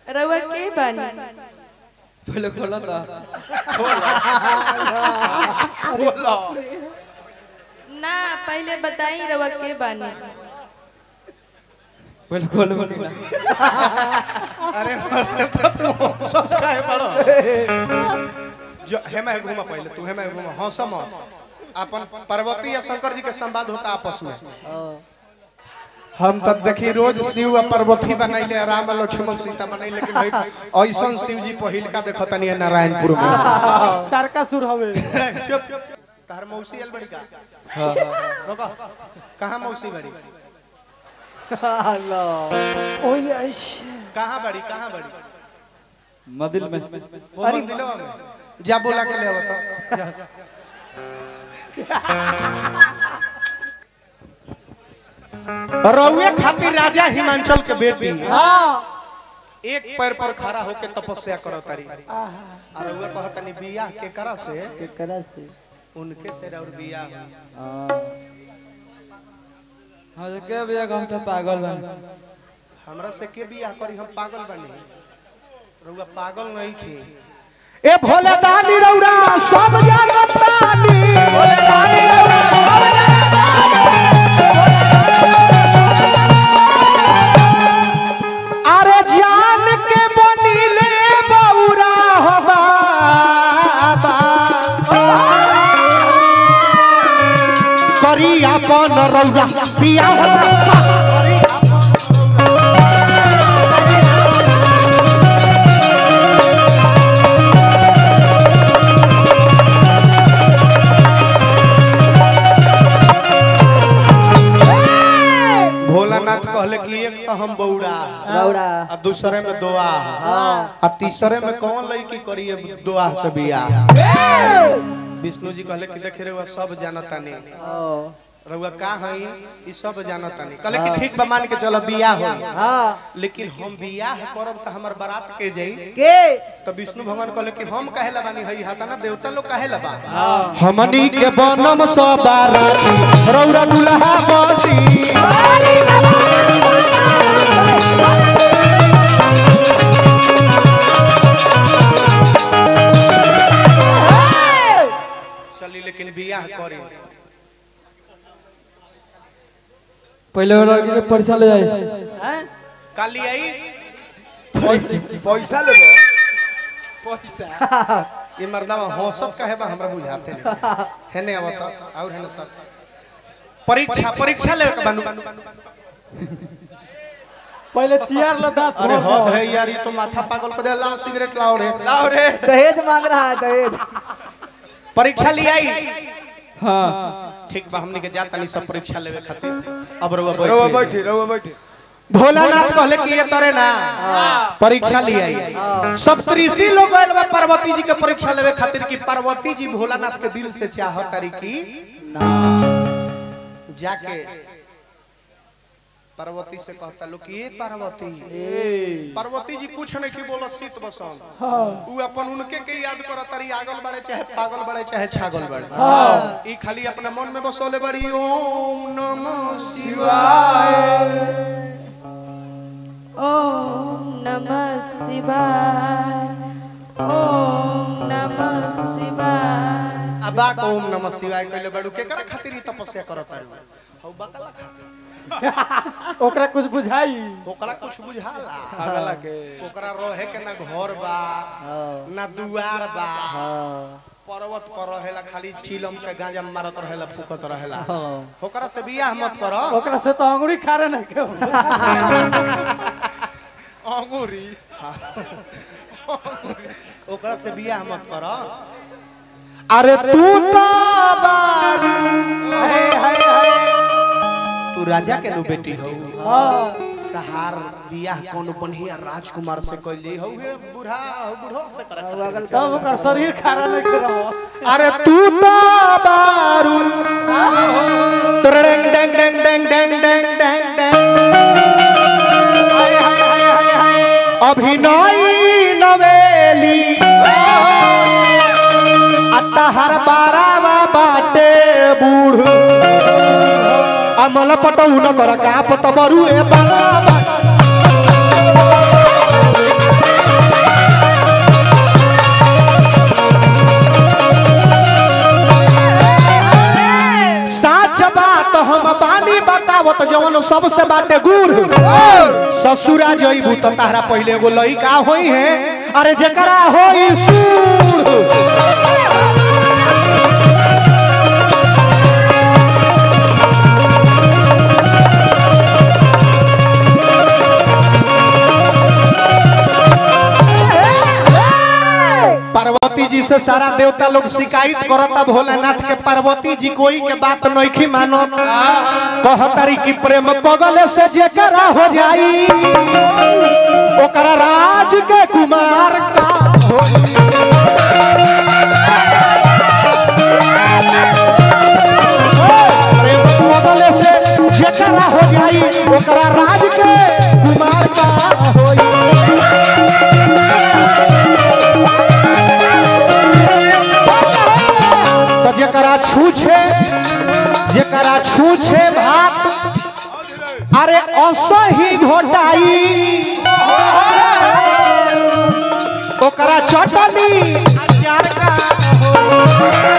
रउआ के बानी पहले खोला था ना पहले बताई रउआ के बानी पहले खोल बोली ना अरे मरे तो तू सब काहे बड़ो जो हेमा घुमा पहले तू हेमा घुमा हंसम अपन पार्वती या शंकर जी के संवाद होता आपस में हम तब देखी रोज शिव आ पार्वती बनैले राम आ लक्ष्मण सीता बनैले लेकिन भाई ऐसन शिव जी पहिल का देखत तनी नारायणपुर में तारकासुर हवे चुप तार मौसी आइल बड़ी का हाँ रोको कहां मौसी बड़ी ओए आइश कहां बड़ी कहां बड़ी मदिल में वो मंदिलवा में जा बोला के ले आओ तो जा रउए खातिर राजा हिमांचल के बेटी एक पैर पर खड़ा होके तपस्या करो तारी और रउए कहतनी बियाह के करा से केकरा से उनके से और बियाह हुई। हाँ तो क्या भैया हम तो पागल बन हमरा से के बियाह करी हम पागल बनी रउआ पागल नहीं खे ए भोले दानी रउरा सब जानत तानी भोले दानी रउरा सब जानत अरे जान के बनिले बौरा हो बाबा करी अपन रउरा बियाह करी भोलानाथ कहले कि एक तो हम बौड़ा रौड़ा आ दूसरे में दोआ आ तीसरे में कौन लड़की करिए दोआ से बियाह विष्णु जी कहले कि देखे रहुआ सब जानता नहीं ओ रहुआ का हई ई सब जानता नहीं कहले कि ठीक बा मान के चलो बियाह हो हाँ लेकिन हम बियाह करब त हमर बारात के जाई के तो विष्णु भगवान कहले कि हम काहे ला बानी हई हाता ना देवता लोग काहे ला बा हमनी के बनम सब बाराती रौरा दुल्हा बनी चली लेकिन बियाह करी पहले वो लड़की के परीक्षा ले जाए हैं काली आई पैसा लेबो पैसा ये मर्दावा हौसत काहे बा हमरा बुझाते नहीं हेने आवत और हेने सर परीक्षा परीक्षा लेवे के बानू पहले चियार ला दांत अरे भर हद दो। है यार ये तो माथा पागल कर दे लाओ सिगरेट लाओ रे लाओ रे दहेज मांग रहा है दहेज परीक्षा ले आई हाँ ठीक बा हमनी के जात नहीं सब परीक्षा लेवे खातिर अब रउआ बैठी बैठी रउआ बैठी भोलानाथ कहले कि ये तरे ना परीक्षा ले आई सप्तऋषि लोग आइल बा पार्वती जी के परीक्षा लेवे खातिर कि पार्वती जी भोलानाथ के दिल से चाहत तारी की जाके पार्वती से कहता लोग कि ये पार्वती पार्वती जी कुछ नहीं की बोला शीत बसन उ अपन उनके के याद करत तारी आगल बड़े चाहे पागल बड़े चाहे छागल बड़े ई खाली अपना मन में बसोले बड़ी ओम नमः शिवाय ओम नमः शिवाय ओम नमः शिवाय अबा को ओम नमः शिवाय कहले बड़ू केकरा खातिर ई तपस्या करत तारी हौ बकला खातिर ओकरा कुछ बुझाई ओकरा कुछ बुझाला पागल के ओकरा रहे के ना घर बा ना दुआर बा पर्वत पर रहेला खाली चिलम के गांजा मारत रहेला फूकत रहेला ओकरा से बियाह मत करो ओकरा से तो अंगुरी खारे ना के अंगूरी ओकरा से बियाह मत करो अरे तू तो बारू हाय हाय हाय तू राजा के नु बेटी हो हाँ तहार बियाह कौन बढ़िया राजकुमार से कइल जाई हो हे बूढ़ा हो बूढ़ो से करे खातिर। तब ओकर शरीर खारा ना के रहो अरे तू तो बारू डेंग डेंग डेंग डेंग डेंग डेंग डेंग डेंग हाय हाय हाय हाय हाय अभिनय नवेली अतहर बारावा बाटे बूढ़ अमल पटऊ न कर का पत बरू ए बाबा सबसे बाटे गुड़ ससुरा जइबू तो तारा पहले एगो लइका होई है अरे जेकरा होई सूर पार्वती जी से सारा देवता लोग शिकायत करता भोलेनाथ के पार्वती जी कोई के बात नइखी मानो कहतारी कि प्रेम पगल से जेकरा हो जाई ओकरा राज के कुमार का होई। प्रेम पगल से जेकरा हो जाई ओकरा राज के कुमार का होई तो जकरा छूछे जकरा छूछे भात अरे असही घोटाई ओकरा चटनी अचार का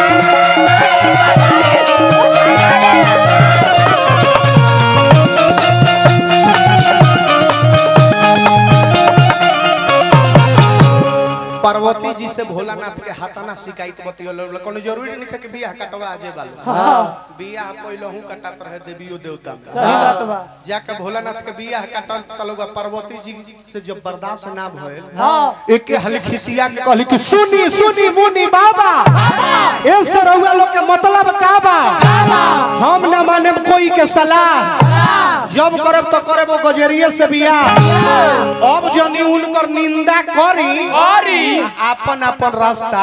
पार्वती जी से भोलानाथ के हाथाना शिकायत बतियोल कोनो जरूरी नहीं है कि बियाह कटवा आजे बाल बियाह पहले हूं कटात रहे देवियो देवता में। सही बात बा जाके भोलानाथ के बियाह कटल तलुगा पार्वती जी से जब बर्दाश्त ना भइल हाँ एक के हली खिसिया के कहली कि सुनी सुनी मुनी बाबा ए सरौआ लोग के मतलब का बा हम ना माने कोई के सलाह जब करब तो करब वो गजरिए से बियाह अब जनी उनकर निंदा करी करी अपन अपन रास्ता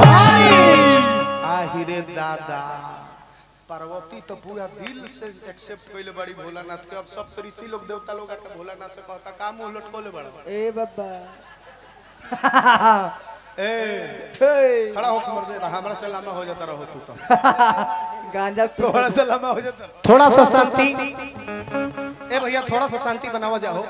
आहिरे दादा पार्वती तो पूरा दिल से एक्सेप्ट कइले बड़ी भोलानाथ के अब सब ऋषि लोग देवता लोग आके भोलानाथ से कहता का मुंह लटकोले बड़ा ए बाबा ए हे, खड़ा होकर मर दे हमरा से लंबा हो जाता रहो तू तो गांजा थोड़ा सा लंबा हो जाता थोड़ा सा शांति ए भैया थोड़ा सा शांति बनावा जाओ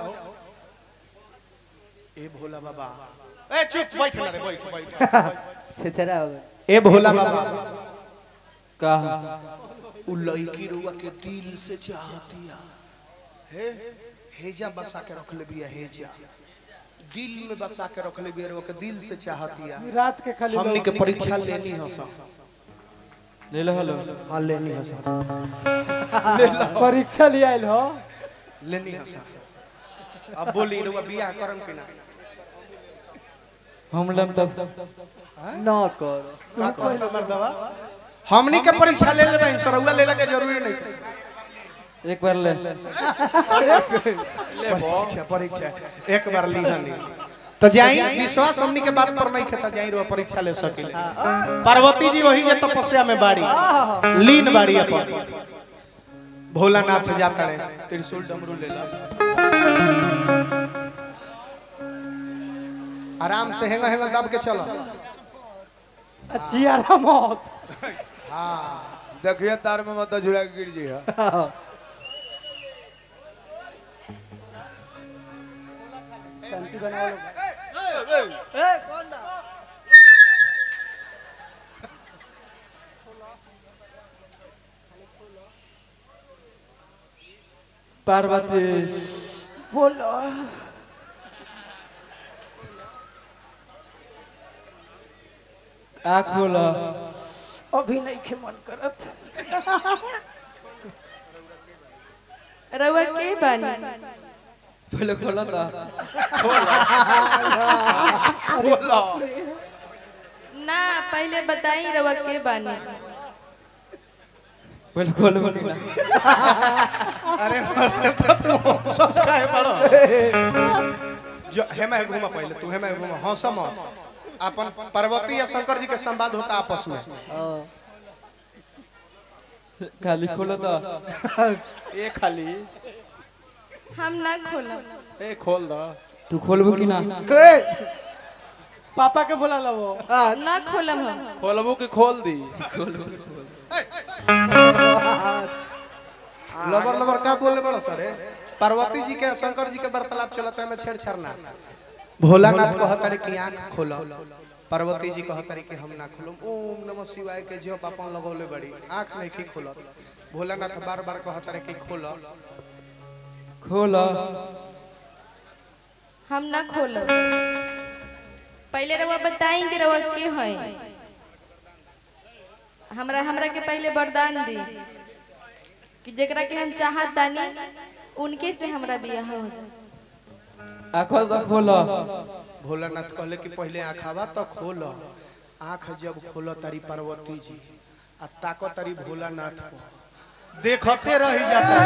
ए भोला बाबा ए चुप बैठ ना रे बैठ बैठ छेछरा हो गया ए भोला बाबा का उ लड़की रुआ के दिल से चाहतिया हे हेजा बसा के रख ले बिया हेजा दिल में बसा के रख ले बिया रुआ के दिल से चाहतिया रात के खाली हमनी के परीक्षा लेनी है सब ले लो हेलो हाँ लेनी है सब परीक्षा लिया आइल हो लेनी है सब अब बोली रुआ बियाह करम कि ना हम लम तब न करो का कहता मर्दवा हमनी के परीक्षा ले लेबै सरौआ लेला के जरूरी नहीं एक बार ले परीक्षा परीक्षा एक बार ली हनी तो जाई विश्वास हमनी के बात पर नहीं खेता जाई रो परीक्षा ले सकिले पार्वती जी वही जे तपस्या में बाड़ी लीन बाड़ी अपन भोलानाथ जाता रे त्रिशूल डमरू ले ला आराम से हेंगा हेंगा दब के चलो चियारा मौत देखिए तार में मत झुला के गिर जी शांति बनाओ पार्वती बोलो आँख बोला अभी नहीं के मन करत रउआ के बानी पहले खोला था ना पहले बताई रउआ के बानी पहले खोल बोली ना अरे मरे तो तू सब काहे बड़ो जो हेमा घुमा पहले तू हेमा घुमा हंसा मत अपन पार्वती या शंकर जी के संवाद होता आपस में खाली खोला था ए खाली हम ना खोलब ए खोल दो तू खोलबो कि ना पापा के बोला लो वो ना खोलब हम खोलबू कि खोल दी लबर लबर का बोले बड़ो सर पार्वती जी के शंकर जी के वार्तालाप चलत में छेड़छाड़ ना भोलानाथ कहतारे कि आंख खोलो पार्वती जी कहतारे कि हम ना खोलो ओम नमः शिवाय के जप अपन लगौले बड़ी आंख नहीं की खोलो भोलानाथ बार बार कहतारे कि खोलो खोल हम ना खोलो पहले रवा बताई कि रवा के है हमरा हमरा के पहले वरदान दी कि जेकरा के हम चाहत तानी उनके से हमरा बियाह हो जाए आखो तो खोल भोलानाथ कहले कि पहले आँखावा तो खोल आँख जब खोल तारी पार्वती जी आ ताको तारी भोलानाथ को देखते रह जाता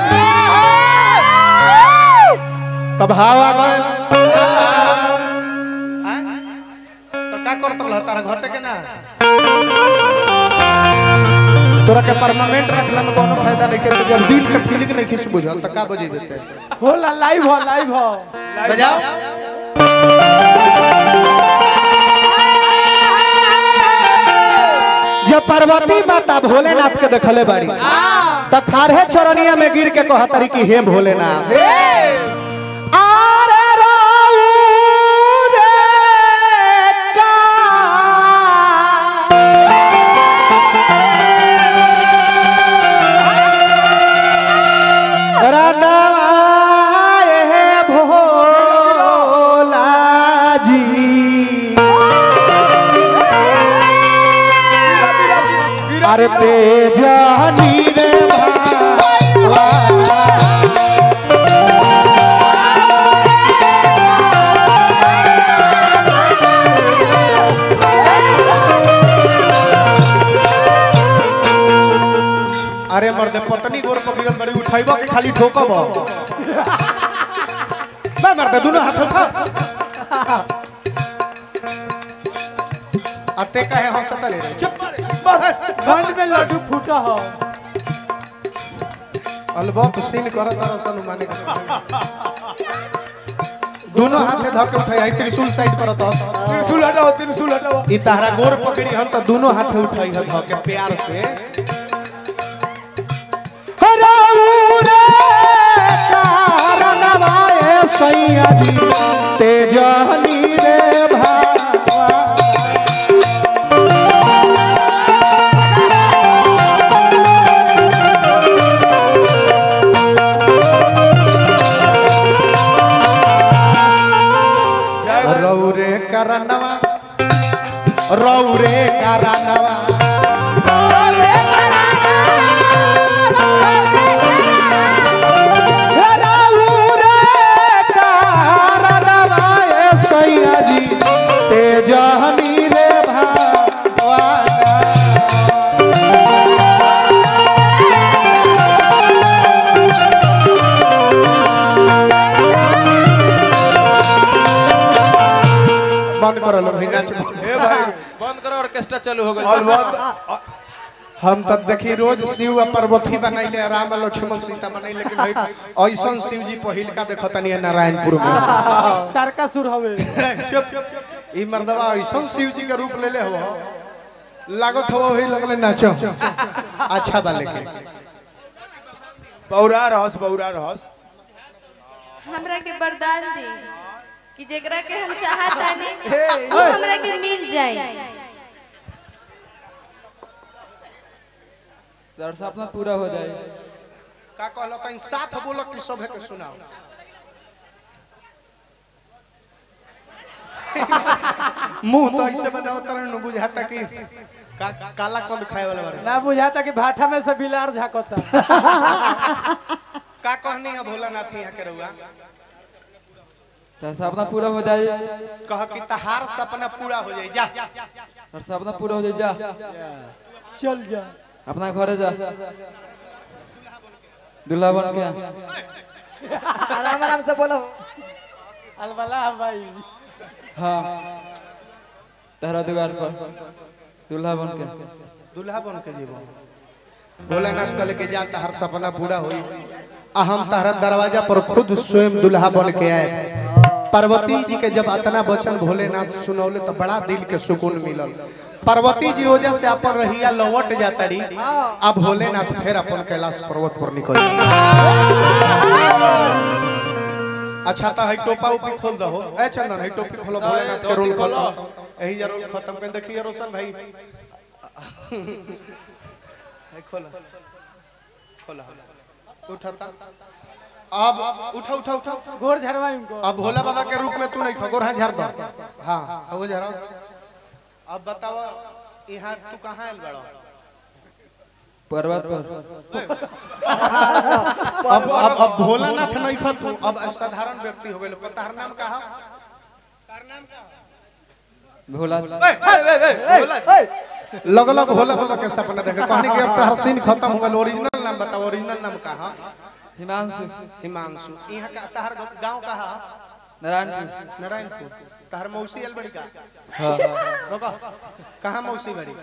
तब हवा गए तो का करत रह तारा घटे के ना तोरा के परमानेंट रखला में कोनो फायदा नहीं के जब दिल के फीलिंग नहीं खिस बुझल त का बजे देते होला लाइव हो लाइव हो बजाओ जब पार्वती माता भोलेनाथ के देखले बाड़ी त खारहे चरनिया में गिर के कहा तारी कि हे भोलेनाथ आरे राऊ रे का रनवाए भोला जी अरे तेजानी रे भावा अरे मर्दे पत्नी गोर पकड़ल बड़ी उठाइबो कि खाली ठोकब बा मर्दे दोनों हाथ उठा अते काहे हंसत रे चुप ठंड में लड्डू फूटा हो अलबत सीन करत रसन माने दोनों हाथे धके उठाई आई त्रिशूल साइड करत हस त्रिशूल हटाओ त्रिशूल हटाओ ई तहरा गोर पकड़ी हम त दोनों हाथे उठाई ह धके प्यार से हराऊ रे कारणवाए सैया जी तेजनी रे भावा रौरे करनवा रौरे करनवा रौरे करनवा ए सैया जी तेजहनी रे भावाना बंद करो लो भाई नाच ए भाई बंद करो ऑर्केस्ट्रा चालू हो गई अलबत हम तब देखी रोज शिव आ पार्वती बनैले राम आ लक्ष्मण सीता बनैले लेकिन भाई ऐसन शिव जी पहिल का देखतनी है नारायणपुर में तारका सुर हवे चुप ई मर्दवा ऐसन शिव जी के रूप लेले हो लागत हो वही लगले नाचो अच्छा बा लेकिन बौरा रहस बौरा रहस हमरा के वरदान दी कि जेकरा के हम चाहत तानी वो हमरा के मिल जाए दर सपना पूरा हो जाए का कहलो कहीं साफ बोलो कि सभे के सुनाओ मुंह तो ऐसे बनाओ तरह न बुझाता कि का, काला कौन खाए वाला बारे ना बुझाता कि भाठा में से बिलार झाकता का कहनी है भोलानाथ यहाँ के रहुआ दर सपना पूरा हो जाए कह कि तहार सपना पूरा हो जाए जा दर सपना पूरा हो जाए जा चल जा अपना घरे जा दूल्हा बन के आराम आराम से बोलो अलबला भाई हाँ तेरा द्वार पर दूल्हा बन के दूल्हा बन के जीवो भोलानाथ कहले कि जा तहार सपना पूरा होई आ हम तहरा दरवाजा पर खुद स्वयं दूल्हा बन के आए पार्वती जी के जब अतना वचन भोलेनाथ सुनौले तो बड़ा दिल के सुकून मिलल पार्वती जी वजह से अपन रहिया लौट जाता रही अब भोलेनाथ फिर अपन कैलाश पर्वत पर निकल अच्छा तो है टोपा उपी खोल दो ए चंदन है टोपी खोलो भोलेनाथ के रोल खोलो यही जा रोल खत्म कर देखिए रोशन भाई है खोलो खोला उठाता अब उठा उठा उठा उठा। घोर झरवा इनको अब भोला बाबा के रूप में तू नहीं खगोर हाँ झाड़ दो हाँ हो झाड़ो अब बताओ यहाँ तू कहाँ आयल बड़ो पर्वत पर अब अब अब भोलानाथ नहीं खा तू अब साधारण व्यक्ति हो गए तार नाम का तार नाम का भोला लगल भोला बाबा के सपना देखे कहनी कि अब तोहर सीन खत्म हो गल ओरिजिनल नाम बताओ ओरिजिनल नाम का है हिमांशु हिमांशु यहाँ का तहर गांव का है नारायणपुर नारायणपुर तहर मौसी आयल बड़ी का हाँ रोका कहाँ मौसी बड़ी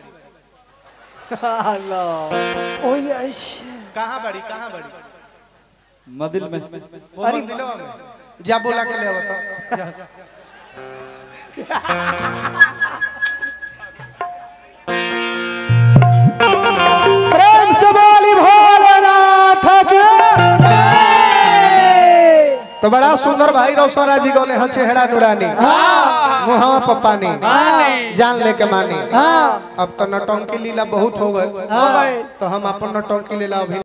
ओ यश कहाँ बड़ी कहाँ बड़ी मदिल में वो मंदिलवा में जा बोला के ले आओ तो जा प्रेम से बोली भोलेनाथ के तो बड़ा सुंदर भाई रोशना जी गोले ह चेहरा नुरानी मुहावा पपानी जान लेके मानी अब तो नटंकी लीला बहुत हो गए गए। तो हम अपन नटंकी लीला अभी